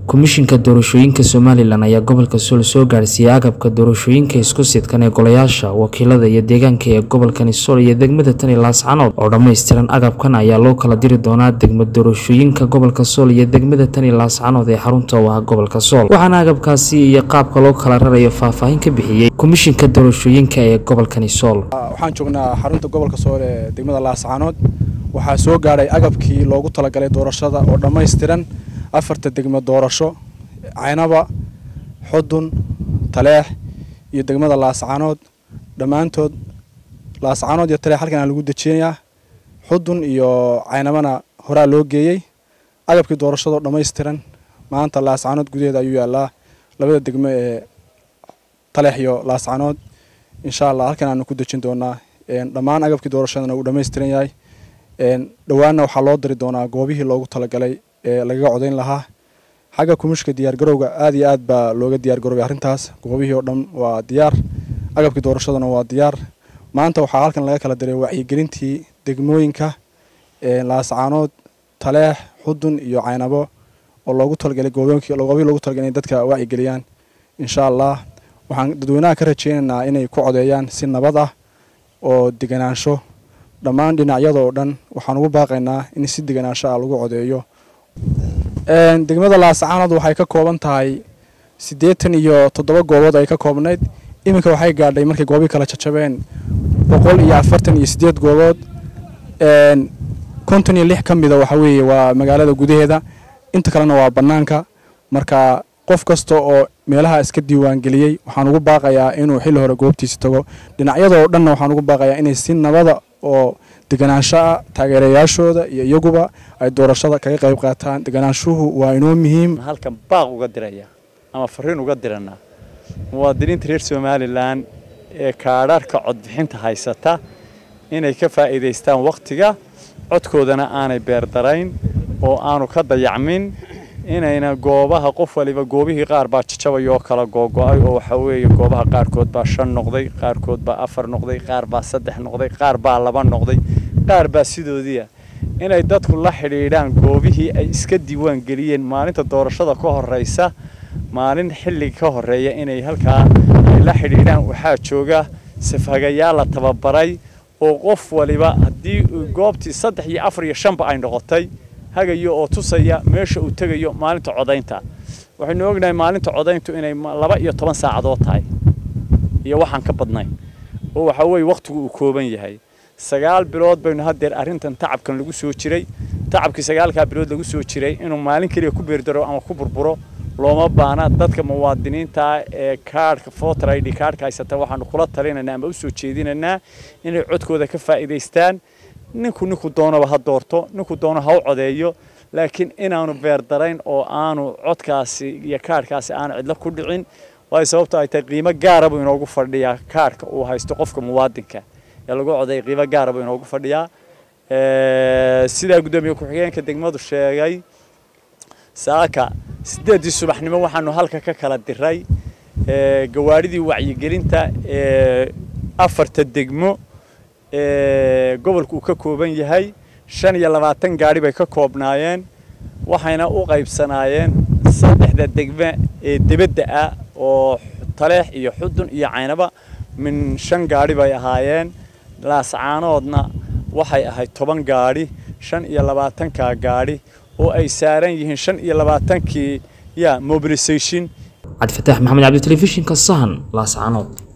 komishinka doorashooyinka somalilan ayaa gobolka sool soo gaarsiiyey agabka doorashooyinka isku sidkan ee golayaasha wakiilada iyo deegaanka ee gobolkani sool iyo degmada tani laascanood oo dhammaystiran agabkan ayaa loo kala diri doonaa degma doorashooyinka gobolka sool iyo degmada tani laascanood ee xarunta u ah gobolka sool waxaana agabkaasi iyo qaabka loo kala rarayo faahfaahin ka bixiyey komishinka doorashooyinka ee gobolkani sool waxaan joognaa xarunta gobolka sool ee degmada laascanood waxaa soo gaadhay agabkii loogu talagalay doorashada oo dhammaystiran afarta degmo doorasho caynaba xudun taleex iyo degmada laascanood dhammaantood laascanood iyo taleex halkan lagu dejinayaa xudun iyo caynabana horaa loo geeyey agabkii doorashadoo dhammaystiran maanta laascanood gudaheeda ayuu yaalaa labada degmo ee taleex iyo laascanood insha allah halkan aanu ku dejin doonaa dhammaan agabkii doorashadana uu dhammaystiran yahay dhowaanna waxaa loo diri doonaa goobihii loogu talagalay ee lagaga codayn lahaa xagga kumishka diyaargarowga aad iyo aad baa looga diyaargaroobay arrintaas goobihii oo dhan waa diyaar agabkii doorashaduna waa diyaar maanta waxaa halkan laga kala diray wacyigelintii degmooyinka laascaanood taleex xudun iyo caynabo oo loogu talagalay goobihii loogu talagalay inay dadka wacyigeliyaan insha allah waxaan dadweynaha ka rajeynaynaa inay ku codeeyaan si nabad ah oo deganaansho dhammaan dhinacyada oo dhan waxaan ugu baaqaynaa in si deganaansho ah lagu codeeyo degmada laascaanood waxay ka kooban tahay siddeetan iyo toddoba goobood ay ka koobnayd iminka waxay gaadhay markay goobii kala jajabeen boqol iyo afartan iyo siddeed goobood konton iyo lix ka mida waxa weeye waa magaalada gudaheeda inta kalena waa bannaanka marka qof kasta oo meelaha iska diiwaangeliyey waxaan ugu baaqayaa inuu xilli hore goobtiisa tago dhinacyada oo dhanna waxaan ugu baaqayaa inay si nabada oo deganaanshaha taageerayaashooda iyo iyaguba ay doorashada kaga qayb qaataan deganaanshuhu waa inoo muhiim halkan baaq uga diraya ama fariin uga diranaa muwaadiniinta reer somalilan ee kaadharhka codbixinta haysata inay ka faa'iidaystaan wakhtiga codkoodana aanay beerdarayn oo aanu ka dayacmin inayna goobaha qof waliba goobihii qaar baa jajabay oo kala googo'ay oo waxa weeye goobaha qaarkood baa shan noqday qaarkood baa afar noqday qaar baa saddex noqday qaar baa laba noqday qaar baa sidoodiia inay dadku la xidhiidhaan goobihii ay iska diiwaan geliyeen maalinta doorashada ka horraysa maalin xilliga ka horreeya inay halkaa ay la xidhiidhaan waxaa jooga safhagayaal la tababaray oo qof waliba haddii goobtii saddex iyo afar iyo shanba ay noqotay hagayo oo tusaya meesha uu tegayo maalinta codaynta waxaynu ognahay maalinta codayntu inay laba iyo toban saacadood tahay iyo waxaan ka badnayn oo waxa weeye wakhtigu uu kooban yahay sagaal bilood baynu haddeer arrintan tacabkan lagu soo jiray tacabkii sagaalkaa bilood lagu soo jiray inuu maalin keliya ku beerdaro ama ku burburo looma baana dadka muwaadiniinta ee kaadhka voter id kaadhka haysata waxaanu kula talinaynaa ama u soo jeedinaynaa inay codkooda ka faa'iidaystaan ninku ninku doonaba ha doorto ninku doono ha u codeeyo laakiin inaanu beerdarayn oo aanu codkaasi iyo kaadhkaasi aanu cidlo ku dhicin waayo sababto ay tahay qiimo gaara buu inoogu fadhiyaa kaadhka uu haysto qofka muwaadinka ee lagu codeeya qiimo gaara buu inoogu fadhiyaa sidaa guddoomiye ku-xigeenka degmadu sheegay saaka siddeeddii subaxnimo waxaanu halka ka kala diray gawaadhidii wacyigelinta ee afarta degmo gobolku uu ka kooban yahay shan iyo labaatan gaadhi bay ka koobnaayeen waxayna u qaybsanaayeen saddexda degme ee debadda ah oo taleex iyo xudun iyo caynaba min shan gaadhi bay ahaayeen laascaanoodna waxay ahayd toban gaadhi shan iyo labaatankaa gaadhi oo ay saaran yihiin shan iyo labaatankii ya mobilisation cabdifataax maxamed cabdi telefishinka sahan laascaanood